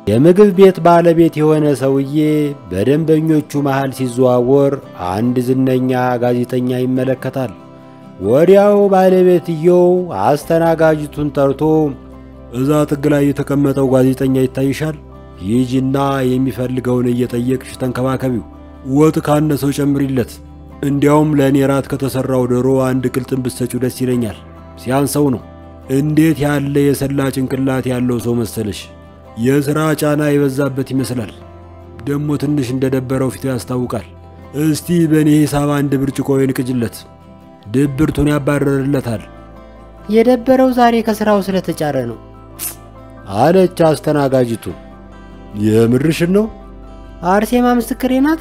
የምግብ ቤት ባለቤት የሆነ ሰውዬ በደንበኞቹ መሃል ሲዘዋወር አንድ ዝነኛ ጋዜጠኛ ይመለከታል። ወዲያው ባለቤትየው አስተናጋጅቱን ጠርቶ እዛ ጥግ ላይ የተቀመጠው ጋዜጠኛ ይታይሻል፣ ሂጂና የሚፈልገውን እየጠየቅሽ ተንከባከቢው። ወጥ ካነሰው ጨምሪለት። እንዲያውም ለእኔ ራት ከተሠራው ዶሮ አንድ ቅልጥም ብትሰጪው ደስ ይለኛል። ሲያንሰው ነው። እንዴት ያለ የሰላ ጭንቅላት ያለው ሰው መሰለሽ! የሥራ ጫና የበዛበት ይመስላል። ደግሞ ትንሽ እንደደበረው ፊቱ ያስታውቃል። እስቲ በእኔ ሂሳብ አንድ ብርጭቆ ወይን ቅጅለት፣ ድብርቱን ያባረርለታል የደበረው ዛሬ ከሥራው ስለተጫረ ነው አለች አስተናጋጅቱ። የምርሽን ነው? አርሴማ ምስክሬ ናት።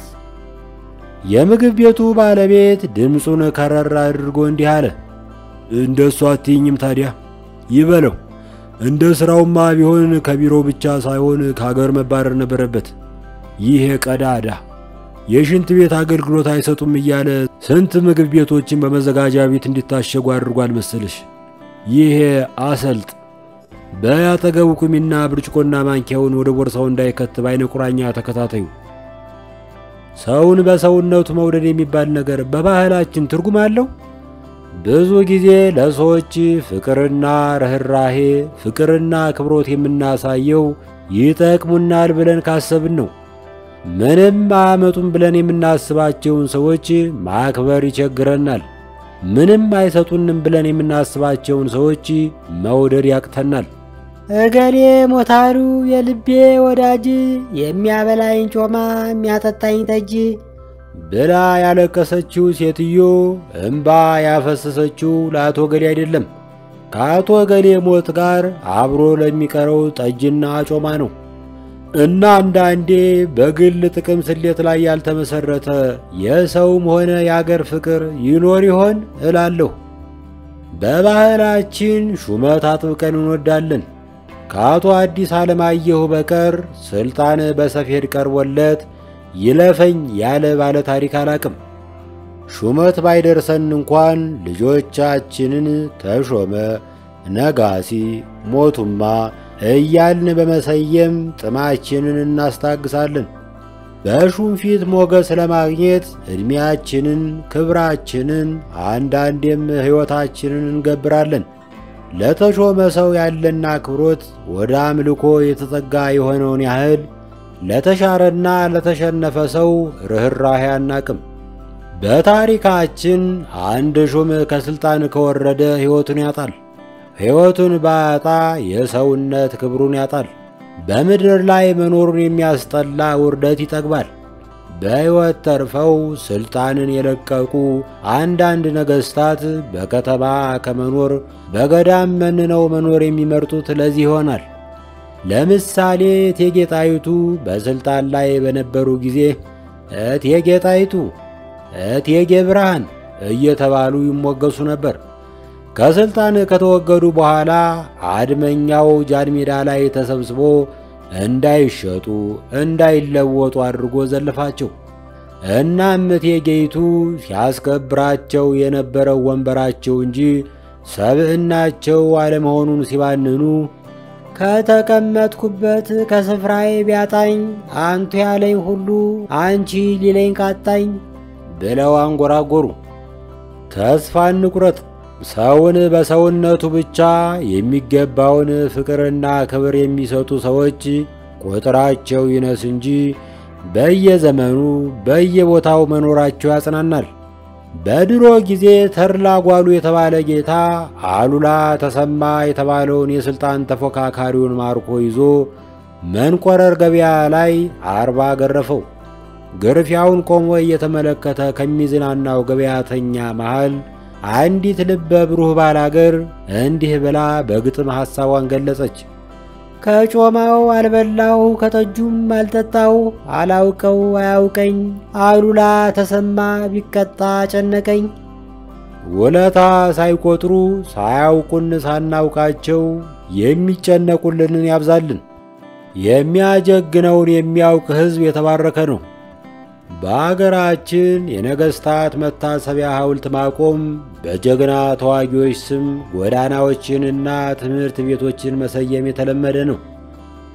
የምግብ ቤቱ ባለቤት ድምፁን ከረር አድርጎ እንዲህ አለ። እንደ እሷ አትይኝም ታዲያ ይበለው። እንደ ሥራውማ ቢሆን ከቢሮ ብቻ ሳይሆን ከአገር መባረር ነበረበት። ይህ ቀዳዳ የሽንት ቤት አገልግሎት አይሰጡም እያለ ስንት ምግብ ቤቶችን በመዘጋጃ ቤት እንዲታሸጉ አድርጓል መሰልሽ። ይሄ አሰልጥ በያጠገቡ ቁሚና ብርጭቆና ማንኪያውን ወደ ቦርሳው እንዳይከት በዓይነ ቁራኛ ተከታተዩ። ሰውን በሰውነቱ መውደድ የሚባል ነገር በባህላችን ትርጉም አለው? ብዙ ጊዜ ለሰዎች ፍቅርና ርኅራሄ፣ ፍቅርና አክብሮት የምናሳየው ይጠቅሙናል ብለን ካሰብን ነው። ምንም አያመጡም ብለን የምናስባቸውን ሰዎች ማክበር ይቸግረናል። ምንም አይሰጡንም ብለን የምናስባቸውን ሰዎች መውደድ ያቅተናል። እገሌ ሞታሉ የልቤ ወዳጅ የሚያበላኝ ጮማ የሚያጠጣኝ ጠጅ ብላ ያለቀሰችው ሴትዮ እምባ ያፈሰሰችው ለአቶ ገሌ አይደለም፣ ከአቶ ገሌ ሞት ጋር አብሮ ለሚቀረው ጠጅና ጮማ ነው። እና አንዳንዴ በግል ጥቅም ስሌት ላይ ያልተመሰረተ የሰውም ሆነ የአገር ፍቅር ይኖር ይሆን እላለሁ። በባህላችን ሹመት አጥብቀን እንወዳለን። ከአቶ አዲስ አለማየሁ በቀር ስልጣን በሰፌድ ቀርቦለት ይለፈኝ ያለ ባለ ታሪክ አላቅም። ሹመት ባይደርሰን እንኳን ልጆቻችንን ተሾመ፣ ነጋሲ፣ ሞቱማ እያልን በመሰየም ጥማችንን እናስታግሳለን። በሹም ፊት ሞገስ ለማግኘት ዕድሜያችንን፣ ክብራችንን፣ አንዳንዴም ሕይወታችንን እንገብራለን። ለተሾመ ሰው ያለን አክብሮት ወደ አምልኮ የተጠጋ የሆነውን ያህል ለተሻረና ለተሸነፈ ሰው ርኅራኄ አናቅም። በታሪካችን አንድ ሹም ከሥልጣን ከወረደ ሕይወቱን ያጣል። ሕይወቱን ባያጣ የሰውነት ክብሩን ያጣል። በምድር ላይ መኖሩን የሚያስጠላ ውርደት ይጠግባል። በሕይወት ተርፈው ሥልጣንን የለቀቁ አንዳንድ ነገሥታት በከተማ ከመኖር በገዳም መንነው መኖር የሚመርጡት ለዚህ ይሆናል። ለምሳሌ እቴጌ ጣይቱ በሥልጣን ላይ በነበሩ ጊዜ እቴጌ ጣይቱ፣ እቴጌ ብርሃን እየተባሉ ይሞገሱ ነበር። ከሥልጣን ከተወገዱ በኋላ አድመኛው ጃን ሜዳ ላይ ተሰብስቦ እንዳይሸጡ እንዳይለወጡ አድርጎ ዘለፋቸው። እናም እቴጌይቱ ሲያስከብራቸው የነበረው ወንበራቸው እንጂ ሰብዕናቸው አለመሆኑን ሲባንኑ ከተቀመጥኩበት ከስፍራዬ ቢያጣኝ አንቱ ያለኝ ሁሉ አንቺ ሊለኝ ቃጣኝ ብለው አንጎራጎሩ። ተስፋ እንቁረጥ። ሰውን በሰውነቱ ብቻ የሚገባውን ፍቅርና ክብር የሚሰጡ ሰዎች ቁጥራቸው ይነስ እንጂ በየዘመኑ በየቦታው መኖራቸው ያጽናናል። በድሮ ጊዜ ተድላ ጓሉ የተባለ ጌታ አሉላ ተሰማ የተባለውን የሥልጣን ተፎካካሪውን ማርኮ ይዞ መንቆረር ገበያ ላይ አርባ ገረፈው። ግርፊያውን ቆሞ እየተመለከተ ከሚዝናናው ገበያተኛ መሃል አንዲት ልበ ብሩህ ባላገር እንዲህ ብላ በግጥም ሐሳቧን ገለጸች። ከጮማው አልበላው ከጠጁም አልጠጣው አላውቀው አያውቀኝ አሉላ ተሰማ ቢቀጣ ጨነቀኝ። ውለታ ሳይቆጥሩ ሳያውቁን ሳናውቃቸው የሚጨነቁልንን ያብዛልን። የሚያጀግነውን የሚያውቅ ሕዝብ የተባረከ ነው። በአገራችን የነገሥታት መታሰቢያ ሐውልት ማቆም፣ በጀግና ተዋጊዎች ስም ጎዳናዎችንና ትምህርት ቤቶችን መሰየም የተለመደ ነው።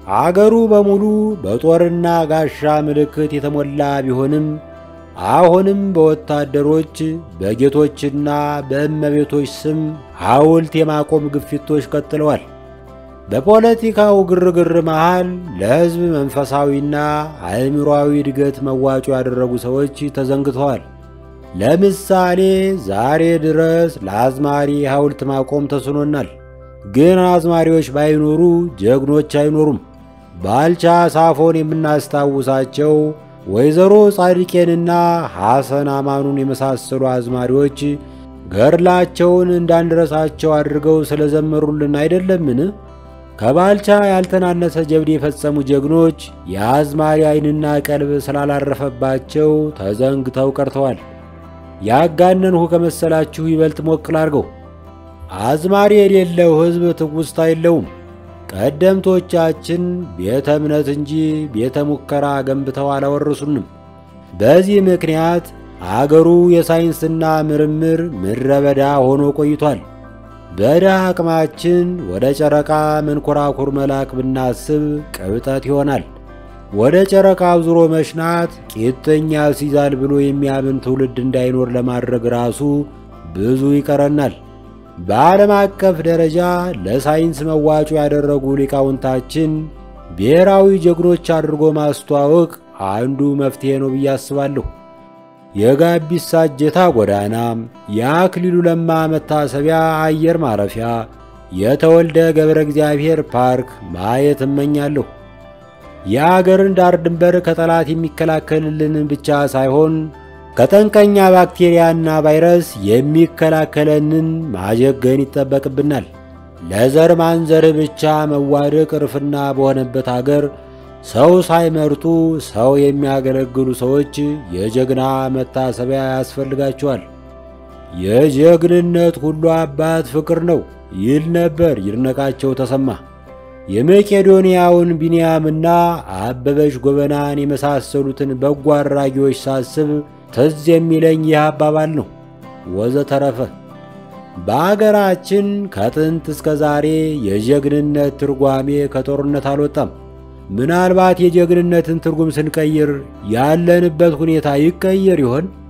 አገሩ በሙሉ በጦርና ጋሻ ምልክት የተሞላ ቢሆንም አሁንም በወታደሮች በጌቶችና በእመቤቶች ስም ሐውልት የማቆም ግፊቶች ቀጥለዋል። በፖለቲካው ግርግር መሃል ለሕዝብ መንፈሳዊና አእምሮአዊ እድገት መዋጮ ያደረጉ ሰዎች ተዘንግተዋል። ለምሳሌ ዛሬ ድረስ ለአዝማሪ ሐውልት ማቆም ተስኖናል። ግን አዝማሪዎች ባይኖሩ ጀግኖች አይኖሩም። ባልቻ ሳፎን የምናስታውሳቸው ወይዘሮ ጻድቄንና ሐሰን አማኑን የመሳሰሉ አዝማሪዎች ገድላቸውን እንዳንረሳቸው አድርገው ስለዘመሩልን አይደለምን? ከባልቻ ያልተናነሰ ጀብድ የፈጸሙ ጀግኖች የአዝማሪ ዓይንና ቀልብ ስላላረፈባቸው ተዘንግተው ቀርተዋል። ያጋነንሁ ከመሰላችሁ ይበልጥ ሞክል አድርገው። አዝማሪ የሌለው ሕዝብ ትውስታ የለውም። ቀደምቶቻችን ቤተ እምነት እንጂ ቤተ ሙከራ ገንብተው አላወረሱንም። በዚህ ምክንያት አገሩ የሳይንስና ምርምር ምድረ በዳ ሆኖ ቆይቷል። በድሃ አቅማችን ወደ ጨረቃ መንኮራኩር መላክ ብናስብ ቅብጠት ይሆናል። ወደ ጨረቃ ዙሮ መሽናት ቂጥኝ ያስይዛል ብሎ የሚያምን ትውልድ እንዳይኖር ለማድረግ ራሱ ብዙ ይቀረናል። በዓለም አቀፍ ደረጃ ለሳይንስ መዋጮ ያደረጉ ሊቃውንታችን ብሔራዊ ጀግኖች አድርጎ ማስተዋወቅ አንዱ መፍትሔ ነው ብዬ አስባለሁ። የጋቢሳ እጀታ ጎዳና፣ የአክሊሉ ለማ መታሰቢያ አየር ማረፊያ፣ የተወልደ ገብረ እግዚአብሔር ፓርክ ማየት እመኛለሁ። የአገርን ዳር ድንበር ከጠላት የሚከላከልልንን ብቻ ሳይሆን ከጠንቀኛ ባክቴሪያና ቫይረስ የሚከላከለንን ማጀገን ይጠበቅብናል። ለዘር ማንዘር ብቻ መዋደቅ እርፍና በሆነበት አገር ሰው ሳይመርጡ ሰው የሚያገለግሉ ሰዎች የጀግና መታሰቢያ ያስፈልጋቸዋል። የጀግንነት ሁሉ አባት ፍቅር ነው ይል ነበር ይድነቃቸው ተሰማ። የመቄዶንያውን ቢንያምና አበበች ጎበናን የመሳሰሉትን በጎ አድራጊዎች ሳስብ ትዝ የሚለኝ ይህ አባባል ነው። ወዘተረፈ በአገራችን ከጥንት እስከ ዛሬ የጀግንነት ትርጓሜ ከጦርነት አልወጣም። ምናልባት የጀግንነትን ትርጉም ስንቀይር ያለንበት ሁኔታ ይቀየር ይሆን?